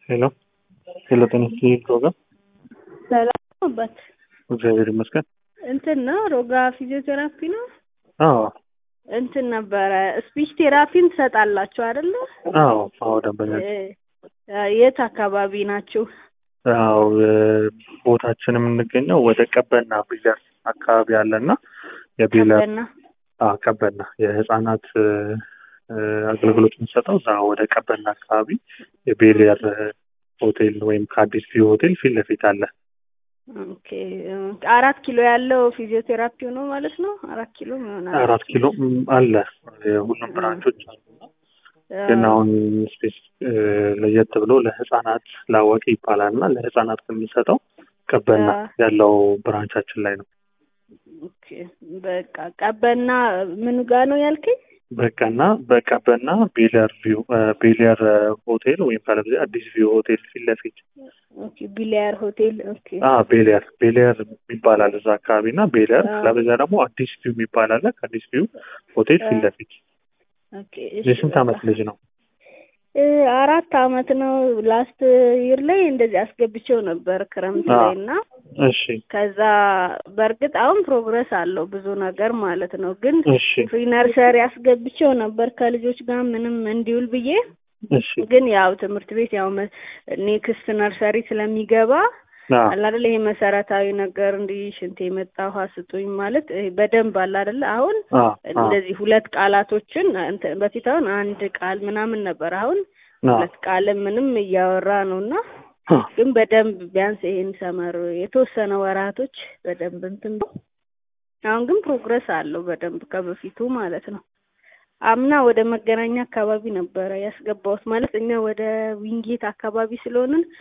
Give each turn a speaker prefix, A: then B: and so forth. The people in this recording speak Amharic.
A: ሄሎ ሄሎ፣ ጤና ይስጥልኝ ፕሮግራም
B: ሰላም አባት
A: እግዚአብሔር ይመስገን።
B: እንትን ነው ሮጋ ፊዚዮቴራፒ ነው።
A: አዎ
B: እንትን ነበረ ስፒች ቴራፒን ትሰጣላችሁ አይደለ?
A: አዎ አዎ፣ ደንበኛ
B: እ የት አካባቢ ናችሁ?
A: አዎ ቦታችን የምንገኘው ወደ ቀበና ቢለር አካባቢ አለና የቢለር
B: ቀበና
A: አዎ ቀበና የህፃናት እ፣ አገልግሎት የምንሰጠው እዛ ወደ ቀበና አካባቢ የቤሊየር ሆቴል ወይም ከአዲስ ቪው ሆቴል ፊት ለፊት አለ።
B: ኦኬ እ፣ አራት ኪሎ ያለው ፊዚዮቴራፒው ነው ማለት ነው። አራት ኪሎ ይሆናል።
A: አራት ኪሎ ም፣ አለ የሁሉም ብራንቾች አሉና ግን አሁን ስፔስ እ፣ ለየት ብሎ ለህፃናት ላወቂ ይባላል እና ለህፃናት የምንሰጠው ቀበና
B: አ-
A: ያለው ብራንቻችን ላይ ነው።
B: ኦኬ በቃ ቀበና ምኑ ጋ ነው ያልከኝ?
A: በቀና በቀበና ቤለር ቪው እ፣ ቤለር ሆቴል ወይም ካለበለዚያ አዲስ ቪው ሆቴል ፊት ለፊት
B: ኦኬ ቢሊያር ሆቴል ኦኬ
A: አ ቤለር ቤለር ይባላል እዛ አካባቢ እና ቤለር
B: አ-
A: ካለበለዚያ ደግሞ አዲስ ቪው የሚባል አለ። ከአዲስ ቪው ሆቴል ፊት
B: አ-
A: ለፊት
B: ኦኬ እሺ
A: የስንት
B: በቃ
A: ዓመት ልጅ ነው?
B: እ፣ አራት አመት ነው። ላስት ይር ላይ እንደዚህ አስገብቼው ነበር ክረምት
A: አ-
B: ላይ እና
A: እሺ
B: ከዛ በእርግጥ አሁን ፕሮግረስ አለው ብዙ ነገር ማለት ነው። ግን
A: እሺ
B: ፍሪ ነርሰሪ አስገብቼው ነበር ከልጆች ጋር ምንም እንዲውል ብዬ
A: እሺ
B: ግን ያው ትምህርት ቤት ያው መ- ኔክስት ነርሰሪ ስለሚገባ
A: አ
B: አለ አይደለ ይሄ መሰረታዊ ነገር እንዲህ ሽንት የመጣ ውሃ ስጡኝ ማለት ይሄ በደንብ አለ አይደለ አሁን
A: አ አ
B: እንደዚህ ሁለት ቃላቶችን እንትን በፊት አሁን አንድ ቃል ምናምን ነበር። አሁን
A: አ
B: ሁለት ቃል ምንም እያወራ ነው እና
A: አ
B: ግን በደንብ ቢያንስ ይሄን ሰመር የተወሰነ ወራቶች በደንብ እንትን ብሎ አሁን ግን ፕሮግረስ አለው በደንብ ከበፊቱ ማለት ነው። አምና ወደ መገናኛ አካባቢ ነበረ ያስገባሁት ማለት እኛ ወደ ዊንጌት አካባቢ ስለሆንን